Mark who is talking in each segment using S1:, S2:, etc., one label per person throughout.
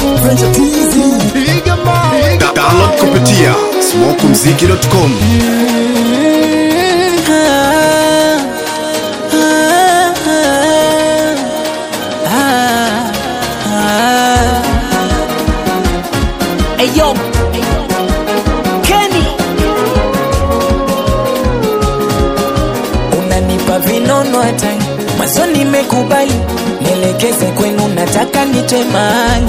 S1: Da- Download kupitia smokumziki.com.
S2: Ayo, Kenny, unanipa vinono hata mwanzo nimekubali, nielekeze kwenu, nataka nitwe mahali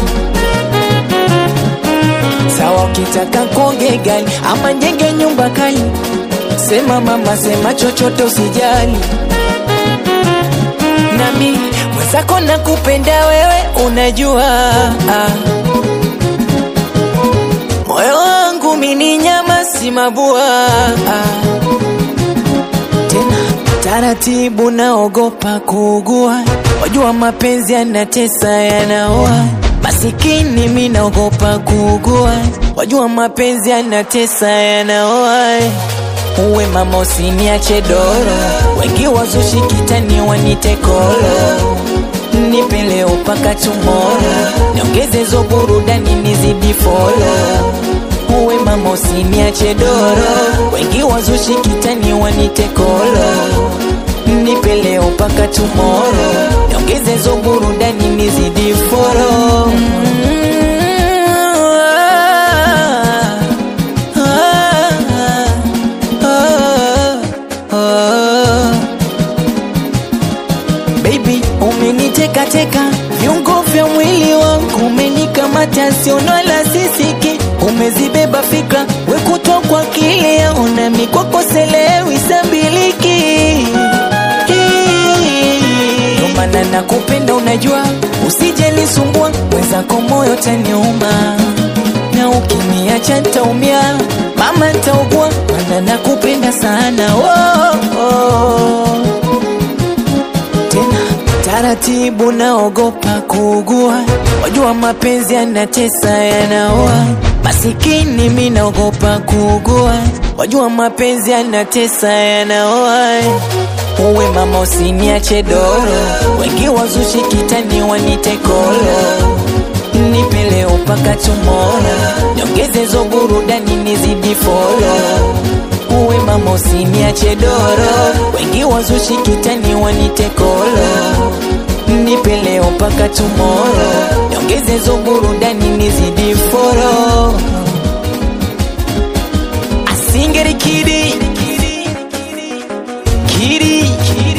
S2: sawa. Ukitaka konge gali ama njenge nyumba kali, sema mama, sema chochote, usijali nami mwenzako nakupenda wewe, unajua ah. Moyo wangu mini nyama si mabua tena taratibu, naogopa kuugua. Wajua mapenzi yanatesa, yanaua. Masikini mi naogopa kuugua. Wajua mapenzi yanatesa, yanaua. Uwe mama, usiniache doro, wengi wazushi kitani wanite kolo nipe leo mpaka tomorrow, niongeze zo burudani nizidi follow. Uwe mama usiniache doro, wengi wazushi kitani wanite kolo. Nipe leo mpaka tomorrow, niongeze zo burudani nizidi follow. Baby, umeniteka teka viungo vya mwili wangu, umenikamata siono la sisiki, umezibeba fikra wekutwa kwa kile yaona mikwako selewi sambiliki Ndo maana nakupenda, unajua usije nisumbua, mwenzako moyo taniuma, na ukiniacha ntaumia, mama ntaugua, maana nakupenda sana oh, oh tena taratibu, naogopa kuugua. Wajua mapenzi yanatesa, yanaua. Masikini mi naogopa kuugua. Wajua mapenzi yanatesa, yanaua. Uwe mama, usiniache doro, wengi wazushi kitani wanite kolo. Nipe leo mpaka tomorrow, niongeze zo burudani nizidi follow uwe mama usiniache doro, wengi wazushi kitani wanite kolo. Nipe leo mpaka tomorrow, niongeze zo burudani nizidi foro. Asingeri kidi kidi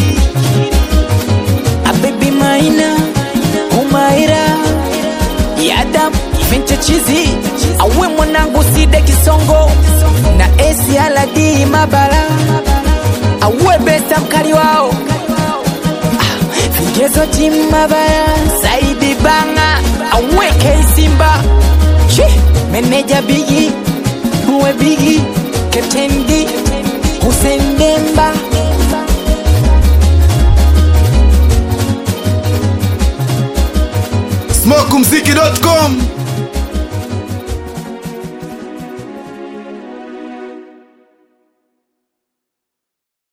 S2: a baby maina umaira yadam vinche chizi awe mwanangu side kisongo na esi aladi mabala awe besa mkali wao Ah, vigezo timabaya saidi banga awe keisimba Chi, meneja bigi uwe bigi Captain D Hussein Demba
S1: smokumziki.com.